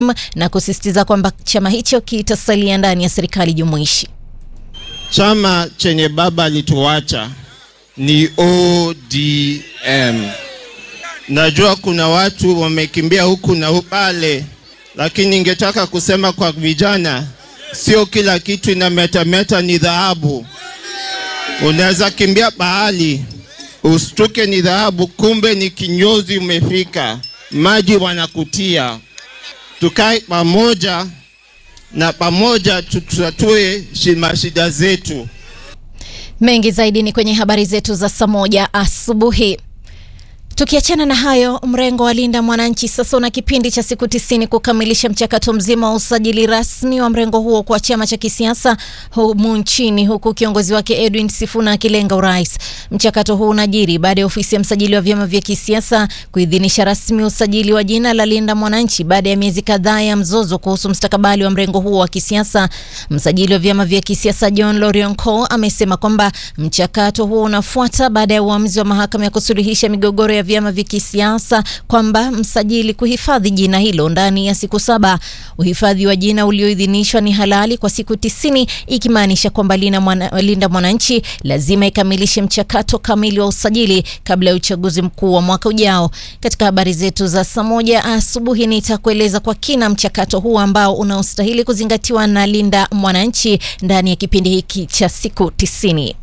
na kusisitiza kwamba chama hicho kitasalia ndani ya serikali jumuishi. Chama chenye baba alituacha ni ODM. Najua kuna watu wamekimbia huku na pale, lakini ningetaka kusema kwa vijana, sio kila kitu inametameta ni dhahabu. Unaweza kimbia bahali ustuke ni dhahabu, kumbe ni kinyozi umefika, maji wanakutia. Tukae pamoja na pamoja tutatue mashida zetu. Mengi zaidi ni kwenye habari zetu za saa moja asubuhi. Tukiachana na hayo, mrengo wa Linda Mwananchi sasa una kipindi cha siku tisini kukamilisha mchakato mzima wa usajili rasmi wa mrengo huo kwa chama cha kisiasa humu nchini, huku kiongozi wake Edwin Sifuna akilenga urais. Mchakato huu unajiri baada ya ofisi ya msajili wa vyama vya kisiasa kuidhinisha rasmi usajili wa jina la Linda Mwananchi baada ya miezi kadhaa ya mzozo kuhusu mustakabali wa mrengo huo wa kisiasa. Msajili wa vyama vya kisiasa John Lorionco amesema kwamba mchakato huo unafuata baada ya uamuzi wa mahakama ya kusuluhisha migogoro ya vyama vya kisiasa kwamba msajili kuhifadhi jina hilo ndani ya siku saba. Uhifadhi wa jina ulioidhinishwa ni halali kwa siku tisini, ikimaanisha kwamba Linda Mwananchi lazima ikamilishe mchakato kamili wa usajili kabla ya uchaguzi mkuu wa mwaka ujao. Katika habari zetu za saa moja asubuhi nitakueleza kwa kina mchakato huu ambao unaostahili kuzingatiwa na Linda Mwananchi ndani ya kipindi hiki cha siku tisini.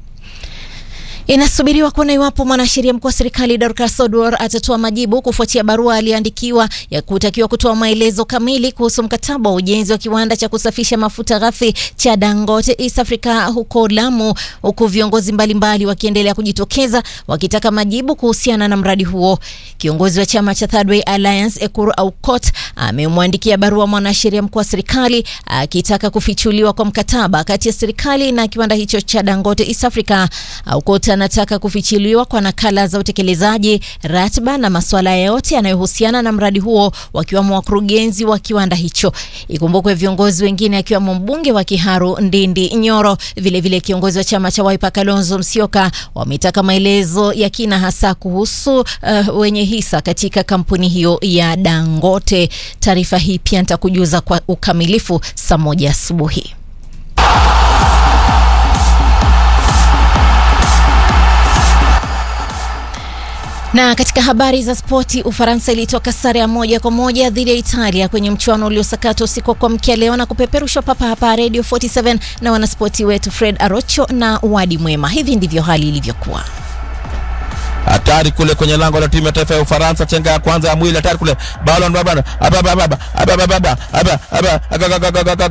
Inasubiriwa kuona iwapo mwanasheria mkuu wa serikali Dorcas Oduor atatoa majibu kufuatia barua aliyoandikiwa ya kutakiwa kutoa maelezo kamili kuhusu mkataba wa ujenzi wa kiwanda cha kusafisha mafuta ghafi cha Dangote East Africa huko Lamu, huku viongozi mbalimbali wakiendelea kujitokeza wakitaka majibu kuhusiana na mradi huo. Kiongozi wa chama cha Third Way Alliance Ekuru Aukot amemwandikia barua mwanasheria mkuu wa serikali akitaka kufichuliwa kwa mkataba kati ya serikali na kiwanda hicho cha Dangote East Africa. Aukot anataka kufichiliwa kwa nakala za utekelezaji, ratiba na masuala yote yanayohusiana na mradi huo, wakiwemo wakurugenzi wa kiwanda hicho. Ikumbukwe viongozi wengine akiwemo mbunge wa Kiharu Ndindi Nyoro, vilevile vile kiongozi wa chama cha Wiper Kalonzo Musyoka wametaka maelezo ya kina, hasa kuhusu uh, wenye hisa katika kampuni hiyo ya Dangote. Taarifa hii pia nitakujuza kwa ukamilifu saa moja asubuhi. Na katika habari za spoti, Ufaransa ilitoka sare ya moja kwa moja dhidi ya Italia kwenye mchuano uliosakata usiku wa kuamkia leo na kupeperushwa papa hapa Radio 47 na wanaspoti wetu Fred Arocho na Wadi Mwema. Hivi ndivyo hali ilivyokuwa. Hatari kule kwenye lango la timu ya taifa ya Ufaransa, chenga ya kwanza ya mwili, hatari kule, balo